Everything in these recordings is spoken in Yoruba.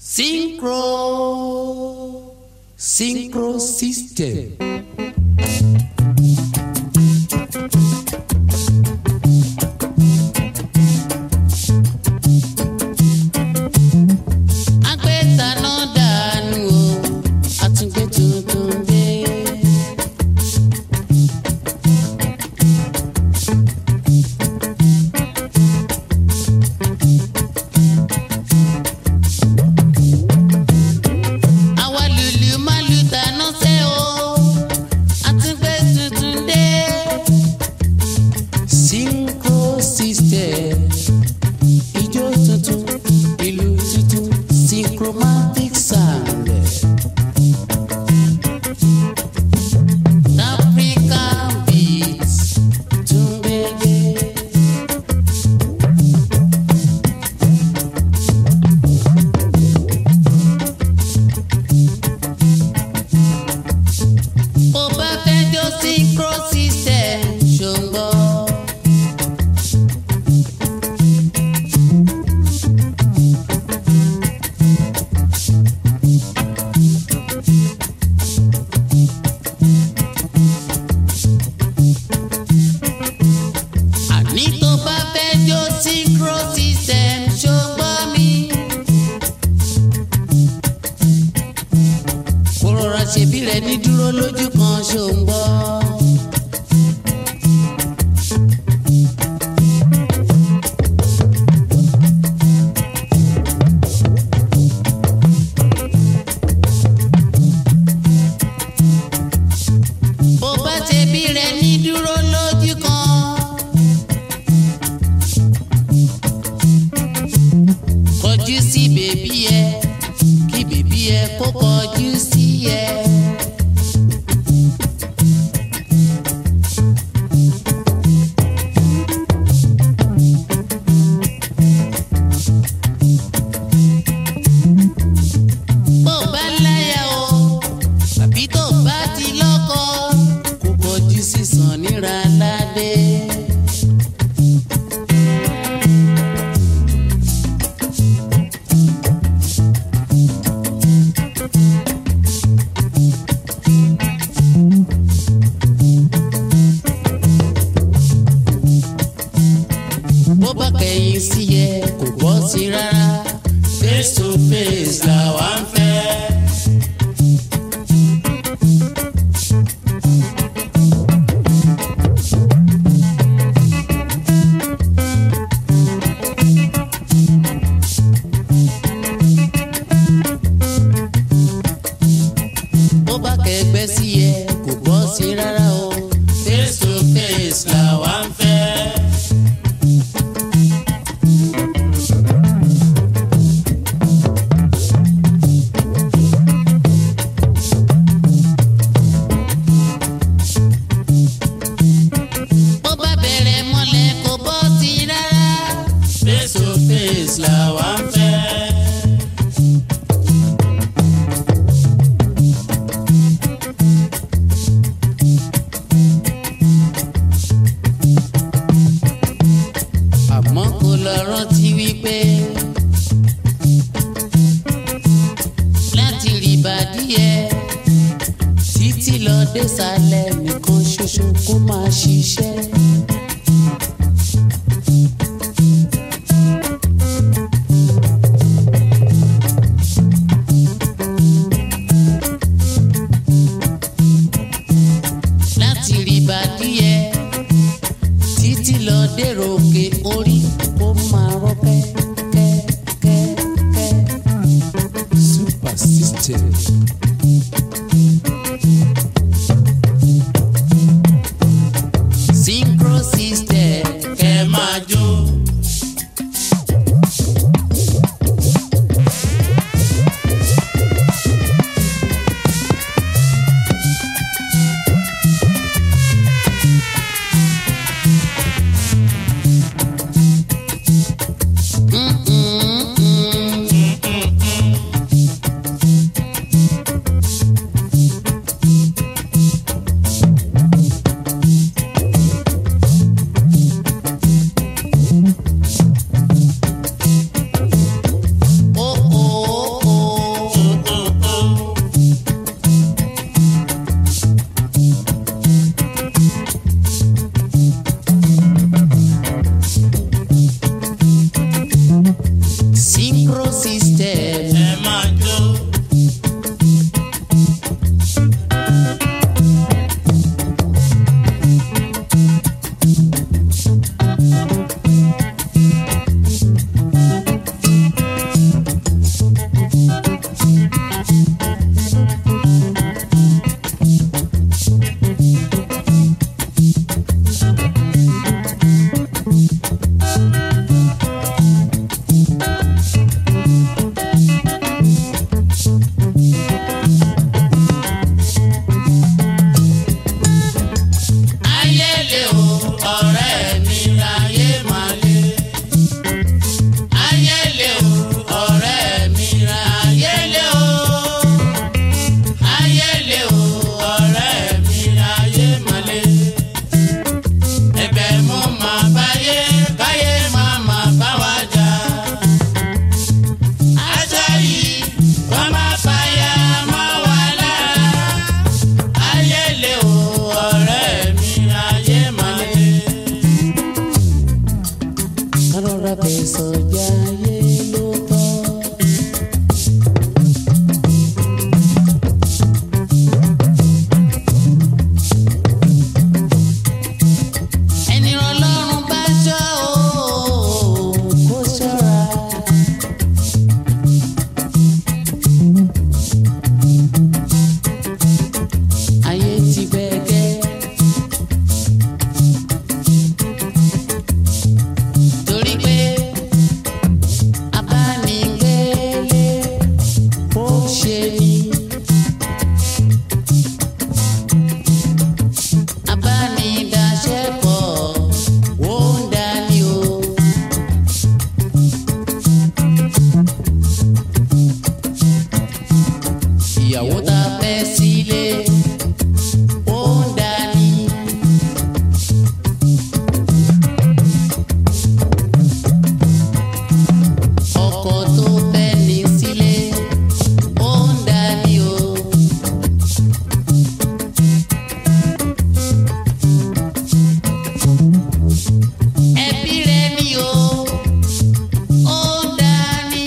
Synchro Synchro System. Agbẹ́taná dànù o, àtúngbé tuntun dé. Àwa lùlù má lù tàná sẹ́ o, àtúngbé tuntun dé. Synchro System ijó tuntun ìlú tuntun synchromatic sound. African beats tún gbégbé. Bó bá fẹ́ jó synchro system ṣùgbọ́n. àní tó bá fẹ́ jó synchro system ṣùgbọ́n mi. kó rọra ṣèbí rẹ ní dúró lójú kan ṣùgbọ́n. bó bá ṣèbí rẹ ní dúró lójú kan. kọjú sí bèbí ẹ kí bèbí ẹ kó kọjú sí ẹ. bó bá láyà o tàbí tó bá ti lọ́kọ kó kọjú sí Sànnírà ládé. bó bá kẹ̀yìn sí ẹ kò bọ́ sí rárá face to face làwa ń fẹ́. bó bá kẹgbẹ́ sí ẹ kò bọ́ sí rárá o face to face làwa ń fẹ́. bó bá bẹ̀rẹ̀ mọ́lẹ̀ kò bọ́ sí rárá. face to face làwa ń fẹ́. àmọ́ kò lọ rántí wípé láti rí ìbàdí ẹ títí lọ désàlẹ̀ nìkan ṣoṣo kó máa ṣiṣẹ́. láti rí ìbàdí ẹ títí lọ dèrò òkè orí kó máa rọ kẹ́kẹ́kẹ́. super system. synchro synchro system. ẹ máa jó. ayẹlẹ o ọ̀rẹ́ mi ayé máa lé. ayẹlẹ o ọ̀rẹ́ mi ayẹlẹ o. ayẹlẹ o ọ̀rẹ́ mi ayé máa lé. ẹ̀bẹ̀ mo máa báyé káyé máa máa bá wa jà. aṣọ yìí wọ́n máa fàyà mọ́ wa lára ayẹlẹ o ọ̀rẹ́ mi ayé máa lé. kárọ̀rọ̀ fẹ̀sọ̀ jayé ló tọ́. ẹni ọlọ́run bá ṣọ́ o kó ṣọ́ra. ayé ti bẹ́gẹ́. torí pé abánigbélé ó ṣe ni. abánidáṣẹ́pọ̀ ó ń dání o. ìyàwó tá a fẹ́ sílé ó ń dání. ọkọ tó fẹ́ ní sílé ó ń dání o. ẹbí rẹ ni o ó ń dání.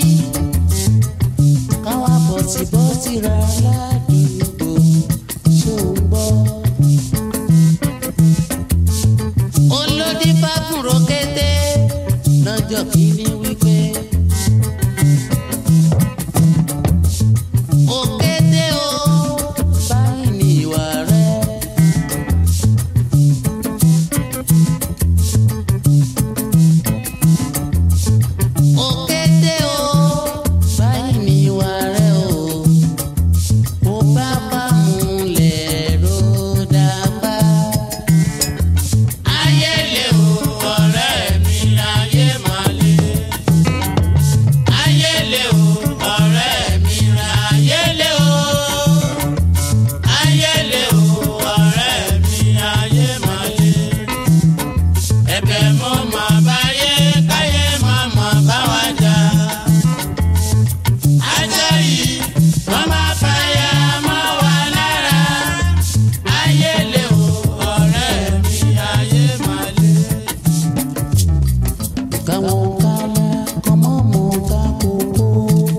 káwá bọ̀tìbọ̀tì ra ládùúgbò ṣó ń gbọ́. olódì fáfúró kété lọ́jọ́ kìíní wípé. òkété o báyìí ní ìwà rẹ̀. òkété o báyìí ní ìwà rẹ̀ o. mo bá bá múlẹ̀ ló dápá. ayẹlẹ o ọ̀rẹ́ mi ayé máa lé. ayẹlẹ o ọ̀rẹ́ mi ayẹlẹ o. ayẹlẹ o ọ̀rẹ́ mi ayé máa lé. ẹ̀bẹ̀ mo máa báyé káyé máa máa bá wa jà. ajá yìí wọ́n máa fàyà mọ́ wa lára. ayẹlẹ o ọ̀rẹ́ mi ayé máa lé. káwọn kálá kọ́mọ́ mọ́ ká kókó.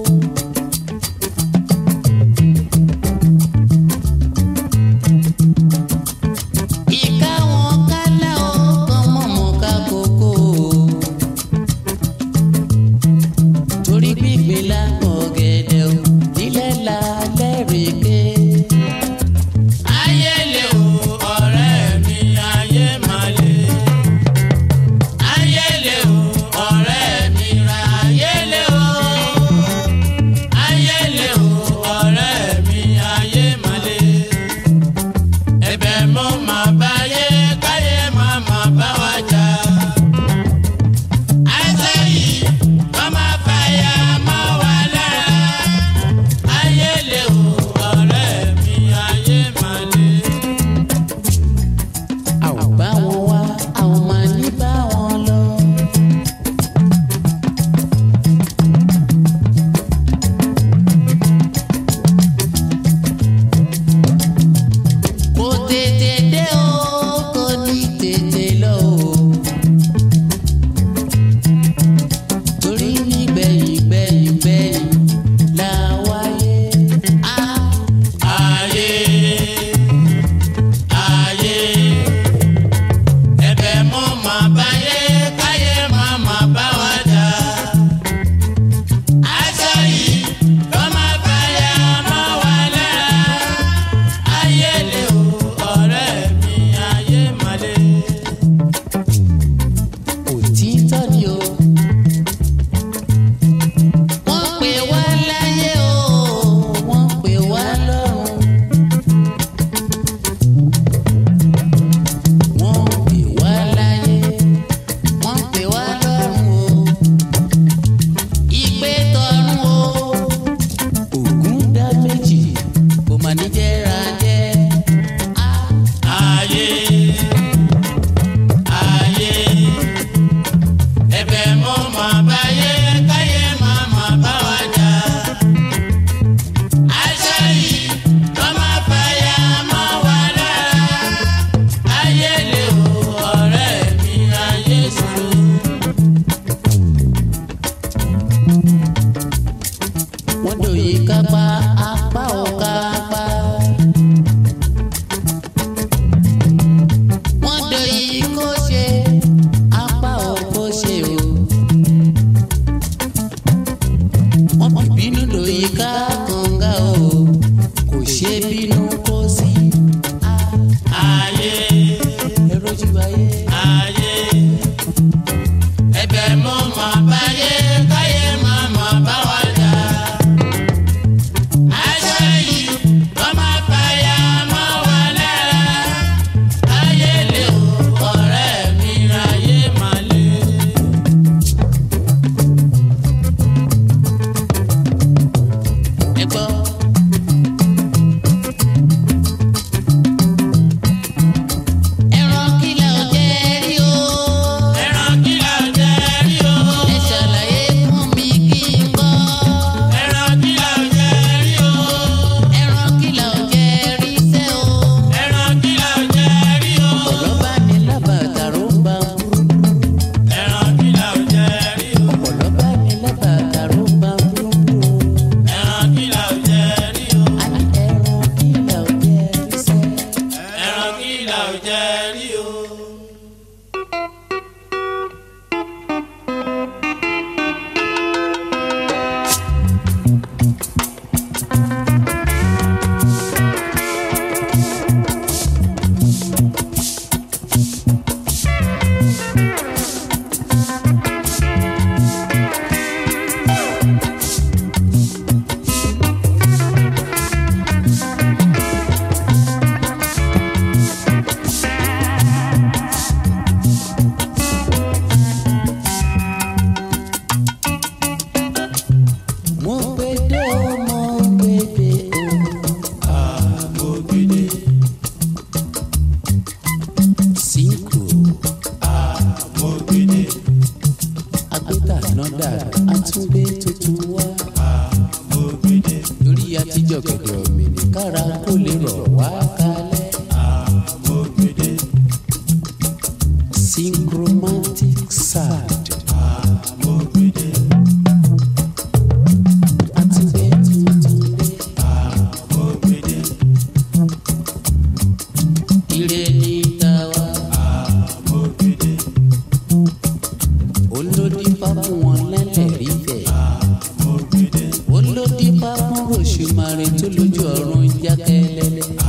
ìkáwọn kálá ó kọ́mọ́ mọ́ ká kókó. torí gbígbé lápò gẹ̀dẹ̀ ò nílẹ̀ lálẹ́ rèké. ayẹlẹ o ọ̀rẹ́ mi ayé máa lé. ayẹlẹ o ọ̀rẹ́ mi ra ayẹlẹ o. ayẹlẹ o ọ̀rẹ́ mi ayé máa lé. ẹ̀bẹ̀ mo máa báyé káyé máa máa bá wa jà. àṣẹ yìí wọ́n máa fàyà mọ́ wa lára. bẹ́yìn bẹ́yìn la wáyé. Ah, ayé ayé ẹ̀bẹ̀ mo mà báyé káyé má má bá wa jà. aṣọ yìí ló má báyà má wà lára. ayé lè o ọ̀rẹ́ mi ayé má lè. òtítọ́ ni o. wọ́n pè wá láyé o wọ́n pè wá lọ́run. wọ́n pè wá láyé wọ́n pè wá lọ́run o. ìpè tọ̀run o. ògún dá méjì kò mà ní jẹ́ra jẹ́. Ah. ayé ayé ẹ̀bẹ̀ mo mà báyé káyé má má bá wa jà. aṣọ yìí ló má fàyà má wà lára. ayé lè o ọ̀rẹ́ mi ayé ṣòro. wọ́n dòye kápá apá ò kápá. wọ́n dòye kó ṣe apá ò kó ṣe o. wọ́n fi bínú dòye ká kànga o kò ṣe bínú kó sí. ayé ẹ̀rọ jù ayé. ayé ẹ̀bẹ̀ mo mà báyé káyé má má bá wa jà. aṣọ yìí ló má fàyà má wà lára. ayé lè o ọ̀rẹ́ mi ayé má lè. ẹ gbọ́. ẹran kìlà ò jẹ́ rí o. ẹran kí la jẹ rí o. ẹ ṣàlàyé fún mi kí n gbọ́. ẹran kí la jẹ rí o. ẹran kìlà ò jẹ́ rí sẹ́ o. ẹran kí la jẹ rí o. ọ̀pọ̀lọ́ bá ní lábàtà ló ń bá ń burú. ẹran kí la jẹ rí o. ọ̀pọ̀lọ́ bá ní lábàtà ló ń bá ń burú. ẹran kí la jẹ rí o. a ní ẹran kìlà ò jẹ́ rí sẹ́. ẹran kí la jẹ rí o. mo gbede o mo gbede o. Àmọ̀gbèdè sínkù àmọ̀gbèdè agbẹ́ta náà dàgbà àtúngbé tuntun wá. àmọ̀gbèdè torí àtijọ́ kẹ̀kẹ́ ọ̀mìnì kára kó lè rọ̀ wá kalẹ̀. àmọ̀gbèdè synchromatic sound àmọ̀gbèdè àtúngbé tuntun dé. àmọ̀gbèdè ire ní tàwa àmọ̀gbèdè olódìpá fún wọn lẹ́lẹ̀ rí bẹ̀. àmọ̀gbèdè olódìpá fún ròṣùmarè tó lójú ọ̀run jákẹ́lẹ́lẹ́.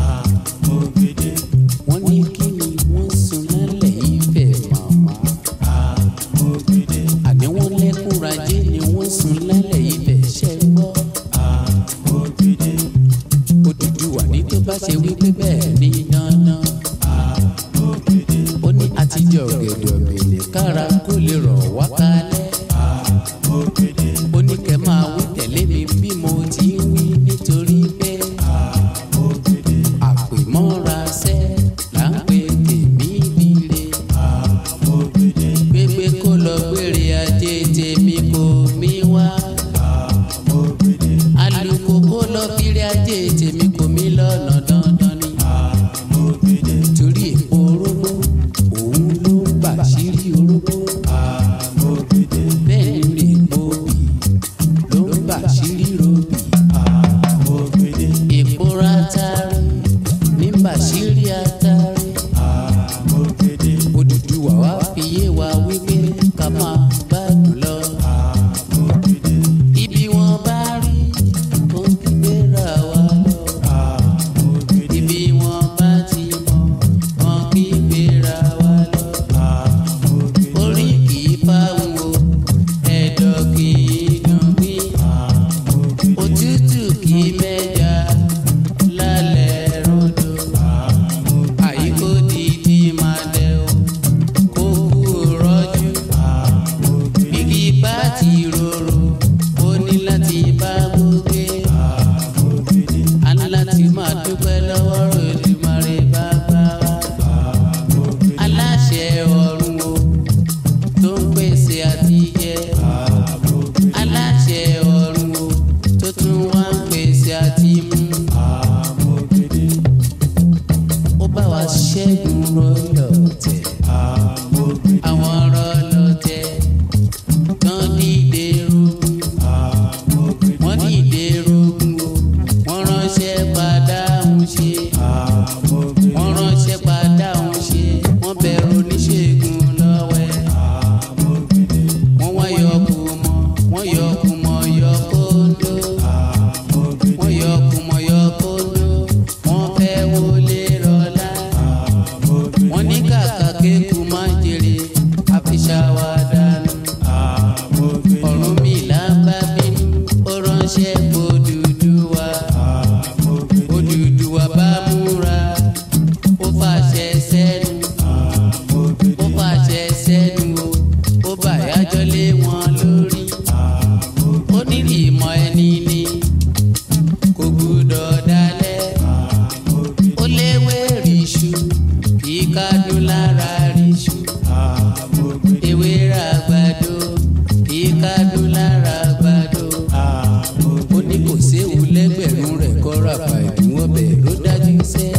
ránṣẹ́ Odùduwà Odùduwà bá múra ó fàṣẹ sẹ́nu ó fàṣẹ sẹ́nu o ó bàyájọ́ lé wọn lórí ó ní ìmọ̀ ẹni ni kò gbúdọ̀ dalẹ̀ ó léwé ríṣu kì í kádùn lára ríṣu ewé ra àgbàdo kì í kádùn lára àgbàdo ó ní kò séwu lẹ́gbẹ̀rún rẹ̀ kọ́ra pa ìdíwọ́ bẹ̀ ló dájú sẹ́.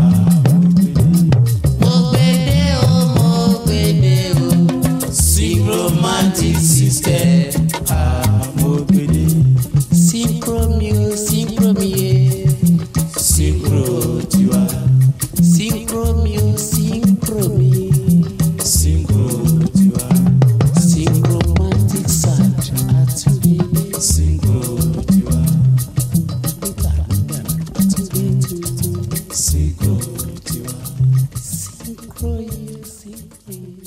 mo gbede o mo gbede o syncromantic system. synchro mi o synchro mi ye. synchro tiwa. synchro mi o synchro mi. synchro tiwa. synchromantic sound àtúndé. synchro tiwa. synchro tiwa. synchro ye synchro ye.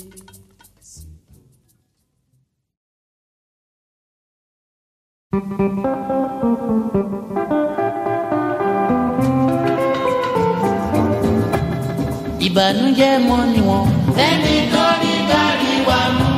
ìbànújẹ́ mọ́ ni wọ́n. Ẹni tó ní kárí wa mú.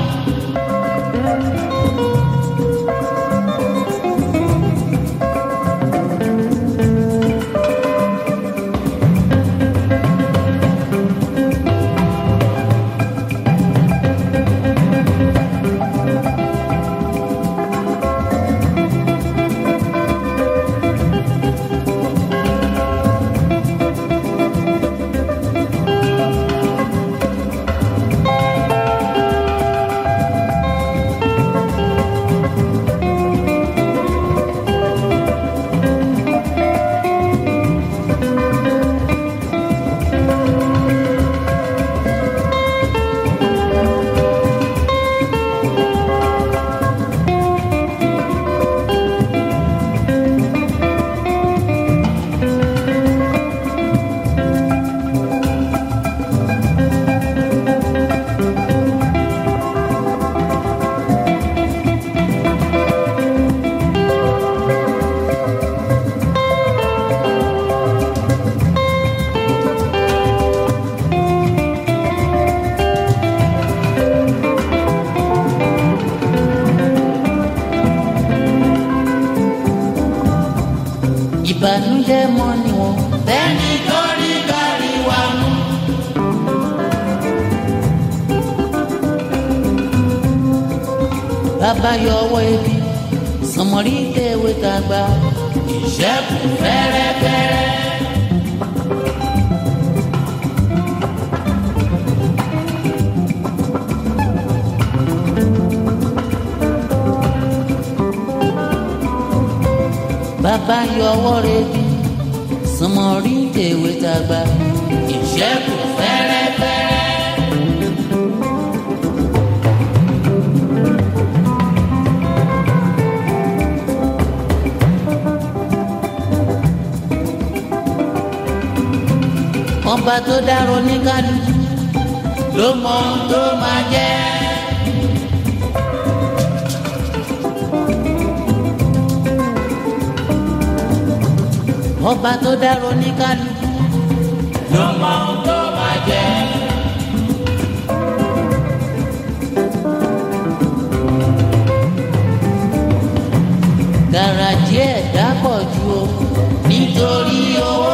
ìbànújẹ́ mọ́ ni wọ́n. Ẹni tó ní kárí wa mú. bàbá yọ ọwọ́ ebi sọmọrí tẹ̀wé tàgbà. Ìṣẹ́kù fẹ́rẹ́fẹ́rẹ́. bàbá yọ ọwọ́ rẹ̀ bí sọmọrí tẹ̀wé tàgbà. Ìṣẹ́kù fẹ́rẹ́fẹ́rẹ́. ọba tó dárò ní kálukú Ló mọ ohun tó máa jẹ́. ọba tó dárò ní kálukú Ló mọ ohun tó máa jẹ́. gàràjì ẹ̀ dápọ̀ ju o nítorí owó.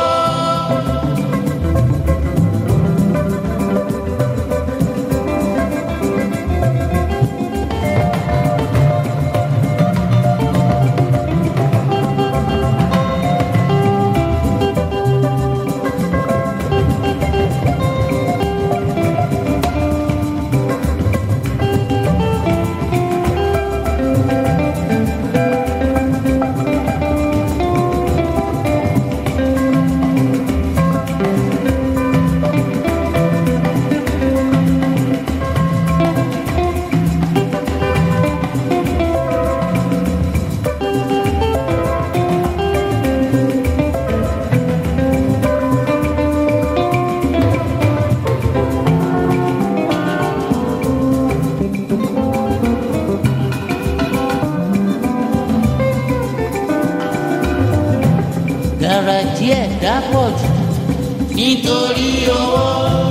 àkàrà díẹ̀ dápọ̀ jù nítorí owó.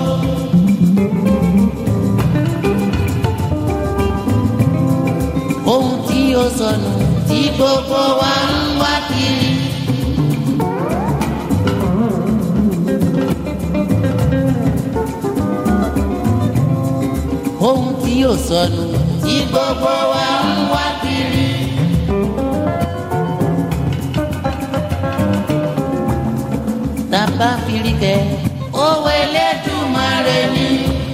ohun tí ó sọnù tí gbogbo wa ń wá kiri. ohun tí ó sọnù tí gbogbo wa ń wá kiri. tàbá firikẹ owó Elédùmarè ni.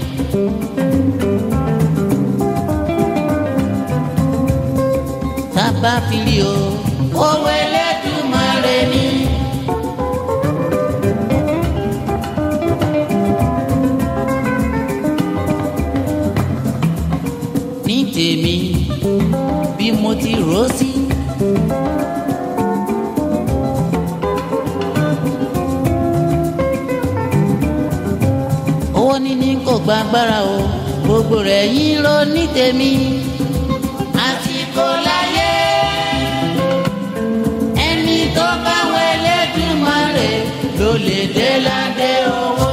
tàbá firi o owó Elédùmarè ni. ní tèmi bí mo ti rò ó sí. owó níní kò gba agbára o gbogbo rẹ̀ yín ló ní tèmi. àsìkò láyé ẹni tó bá wọ Elédùmarè ló lè dé ládé owó.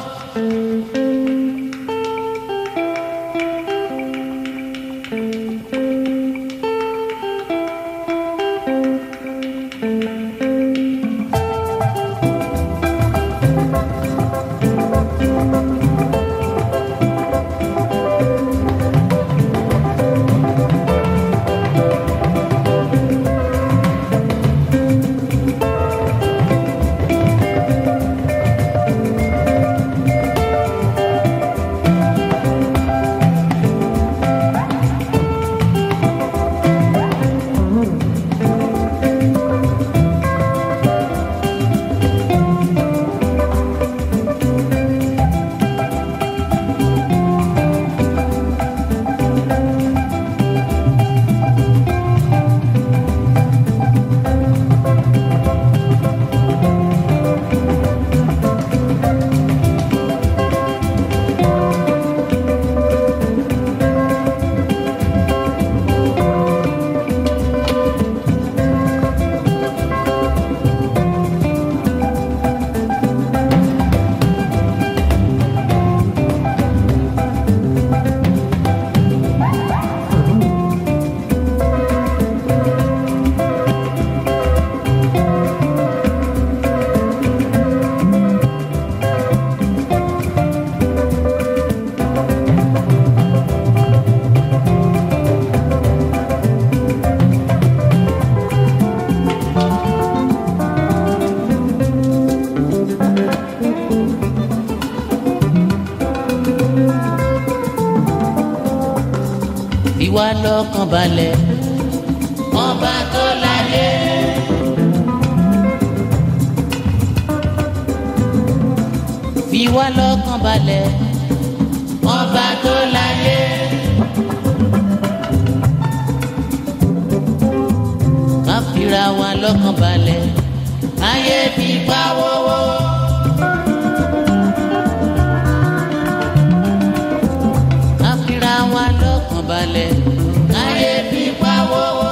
fi wá lọ́kàn balẹ̀ ọba tó láyé. fi wá lọ́kàn balẹ̀ ọba tó láyé. ká fira wa lọ́kàn balẹ̀ ayé fi pa wọ́wọ́. ká fira wa lọ́kàn balẹ̀ ayé fi pa wọ́wọ́.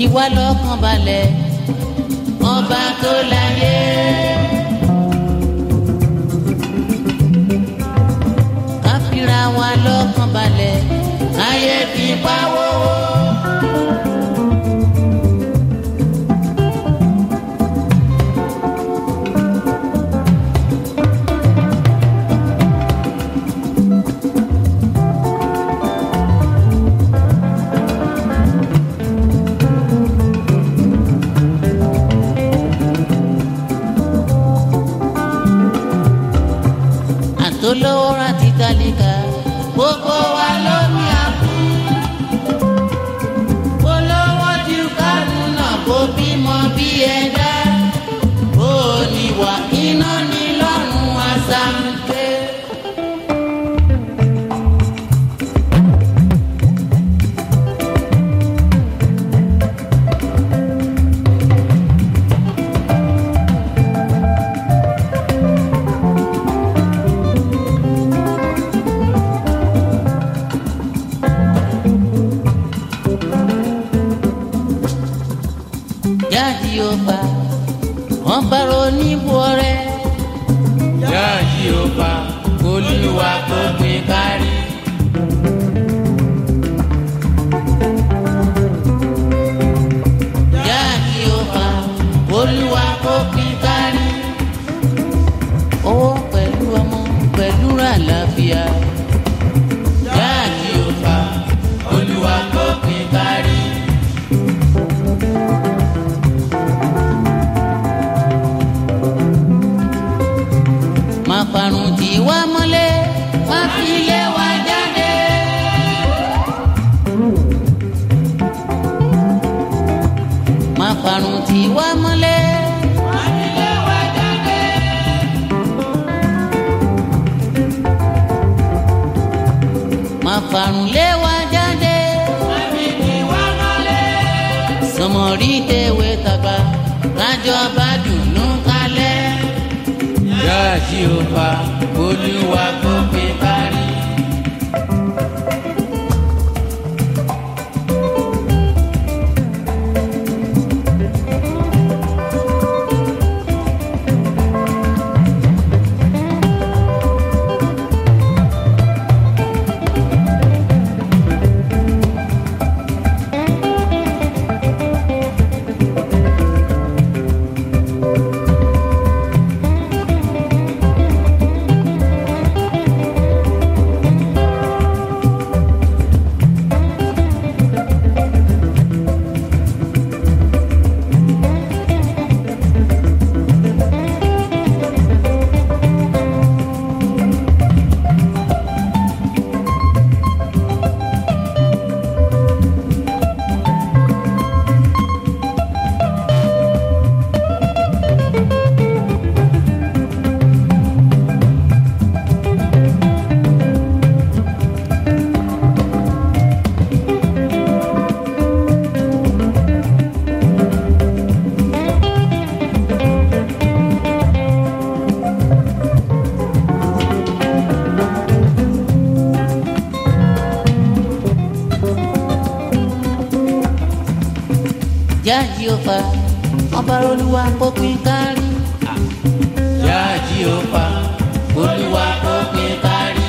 fi wá lọ́kàn balẹ̀ ọba tó láyé. ká fira wa lọ́kàn balẹ̀ káyé fi pa wọ́wọ́. àtolówó rántí kálíkà gbogbo wa ló ní àpò. olówó ju kánú náà kó bímọ bí ẹ̀dá. ó ní wà iná ní lọ́rùn àṣàǹkẹ́. jáde ó bá wọn bá ronú bọ rẹ. jáde ó bá olúwa kó gbé kárí. jáde ó bá olúwa kó pín kárí. owó pẹ̀lú ọmọ pẹ̀lú àlàáfíà. jáde ó bá olúwa kó gbé kárí. má parun tí wá mọ́lẹ̀ wá fi lé wa jáde. má parun tí wá mọ́lẹ̀ wá fi lé wa jáde. má parun lé wa jáde. wá fi tí wá mọ́lẹ̀. sọmọrí tẹ̀wé tàgbà kájọ bá dùnú kalẹ̀. jáde ó bá olúwa kó gbé kárí. jáde ó fa ọba olúwa kó pín kárí. jáde ó bá olúwa kó gbé kárí.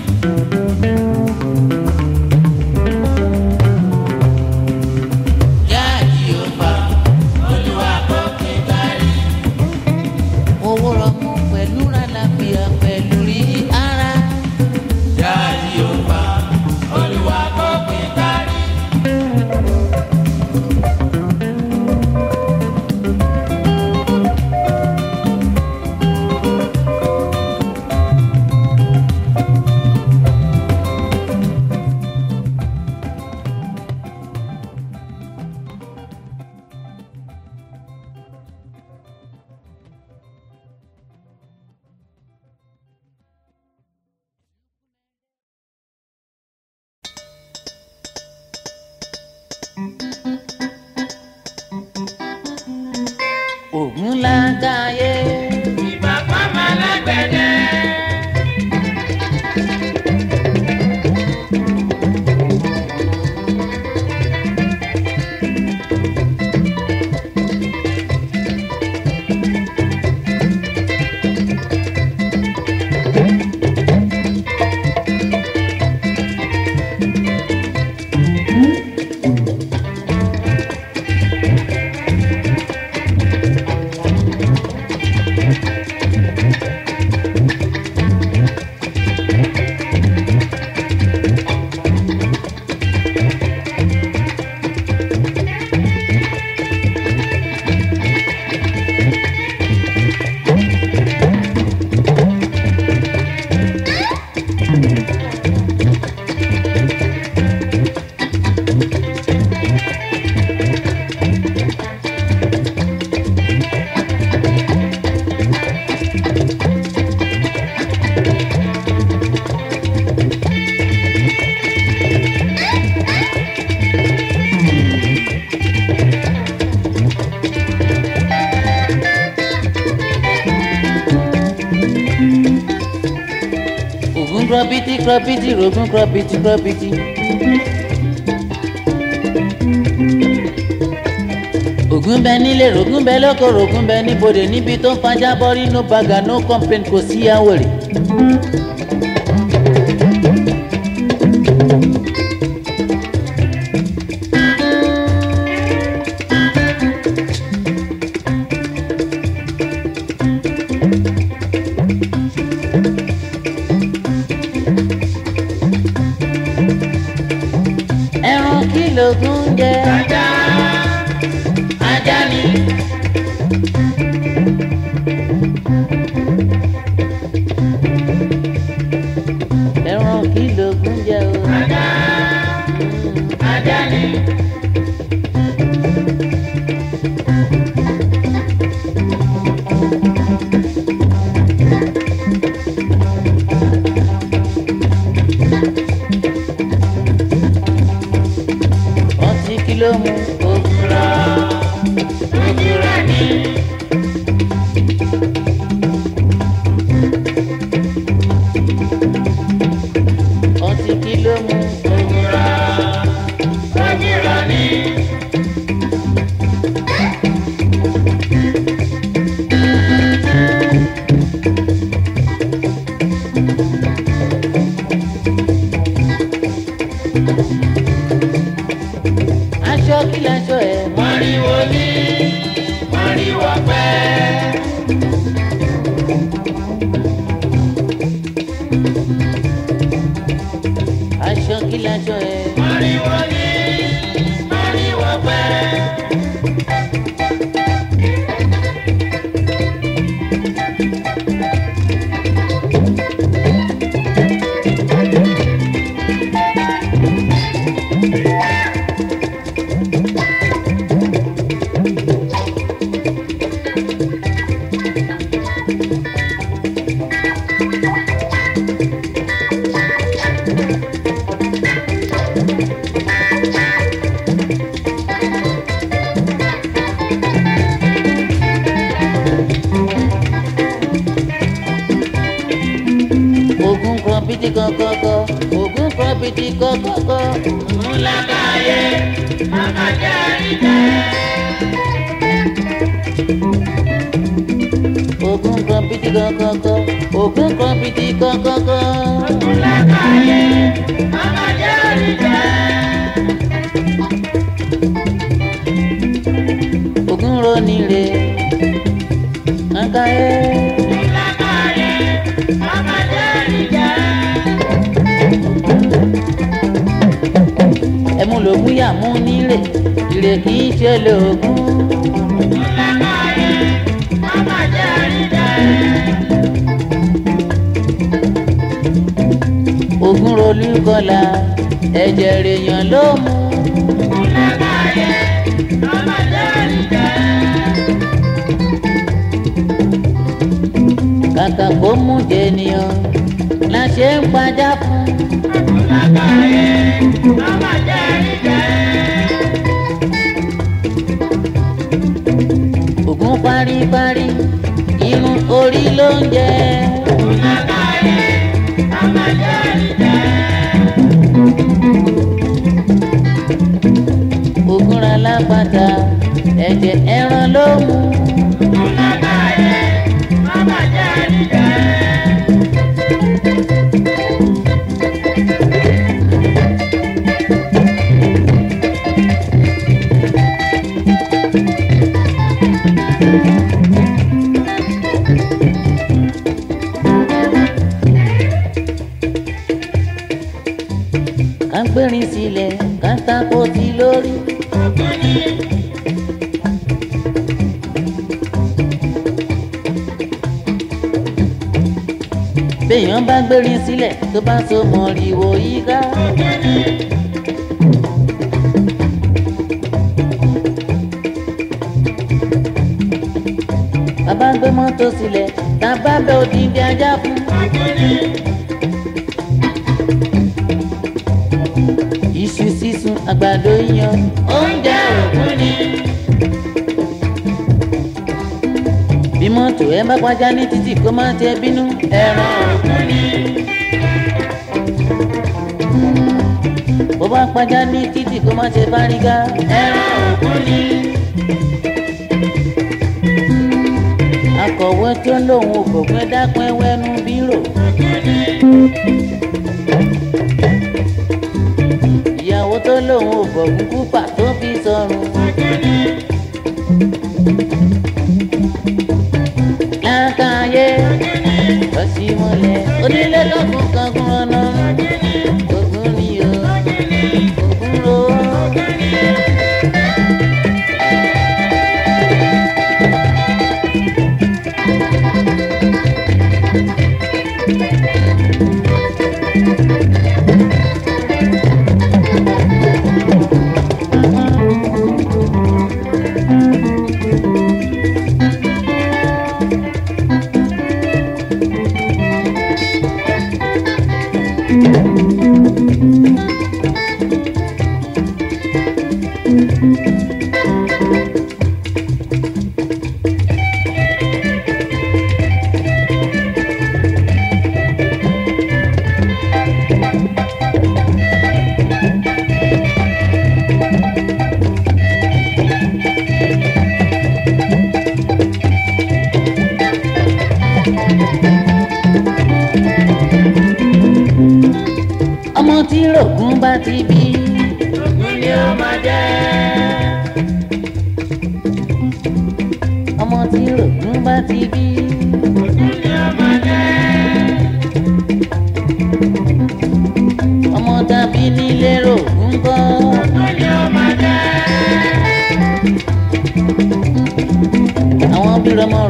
jáde ó bá olúwa kó gbé kárí. owó rọmọ pẹ̀lú àlàáfíà pẹ̀lú rí ara. jáde ó bá olúwa kó gbé kárí. ògùn lágàáyé. ìbàpá máa lágbẹ̀dẹ. krọbìtì krọbìtì rògùn krọbìtì krọbìtì. ògùn bẹ nílé rògùn bẹ lóko rògùn bẹ níbodè níbi tó ń fajá bọ́rí no baga no complain kò sí àwòrè. ẹran kí lògùn jẹ. ajá ajá ni ẹran kí lògùn jẹ o. ajá ajá ni ọtí kí ló mú ògùrọ̀. ojúra ni ọtí kí ló mú ojúra ojúra ni aṣọ kí laṣọ ẹ mọ. mọ̀rìwò ni mọ̀rìwò pẹ́. aṣọ kí laṣọ ẹ. mọ̀rìwò ni mọ̀rìwò pẹ́. ogun kan bìtì kọkọkọ ogun kan bìtì kọkọkọ. Múlákàyé, màmá jẹ́ àríjẹ́. ogun kan bìtì kọkọkọ ogun kan bìtì kọkọkọ. Múlákàyé, màmá jẹ́ àríjẹ́. ogun roni re nkaye. Múlákàyé, màmá jẹ́ àríjẹ́. ẹmu lògùn yà mú nílé ìrè kì í ṣe lògùn. Múlákàyé, màmá jẹ́ àríjẹ́. ogun rolú kọlà ẹ̀jẹ̀ rèèyàn ló mú. Múlákàyé, màmá jẹ́ àríjẹ́. kàkà kó mú jẹnìyàn la ṣe ń pajá fún. Múlákàyé, màmá jẹ́ àríjẹ́. ogun paríparí irun orí ló ń jẹ. Múlákàyé, màmá jẹ́ àríjẹ́. ogun ra lápáta ẹ̀jẹ̀ ẹran ló mú. Múlákàyé, màmá jẹ́ àríjẹ́. ká gbérin sílẹ̀ ká tako sí lórí. béèyàn bá gbérin sílẹ̀ tó bá so mọ̀rìwò yíká. bàbá gbé mọ́tò sílẹ̀ tá a bá bẹ òdìdí ajá fún. iṣu sísun àgbàdo yíyan oúnjẹ òkú ni. bí mọ́tò ẹ bá pàjá ní títì kó má tẹ bínú ẹran òkú ni. bó bá pàjá ní títì kó má ṣe fárígá. ẹran òkú ni. akọ̀wé tí ó lóun ò gbọ̀gbẹ́ dápẹ́ wẹ́nu bírò. ìyàwó tó lóun ò gbọ̀gún kúpà tó fi sọrùn. lákàáyé lọ́sí mọ́lẹ̀ onílé lọ́kùn kankun ọ̀nà ogun ni o ogun ro. ọmọ tí rògùn bá ti bí. òkú ni ó máa jẹ́. ọmọ tí rògùn bá ti bí. òkú ni ó máa jẹ́. ọmọ tàbí nílé rògùn kọ́. òkú ni ó máa jẹ́. àwọn bí rọmọ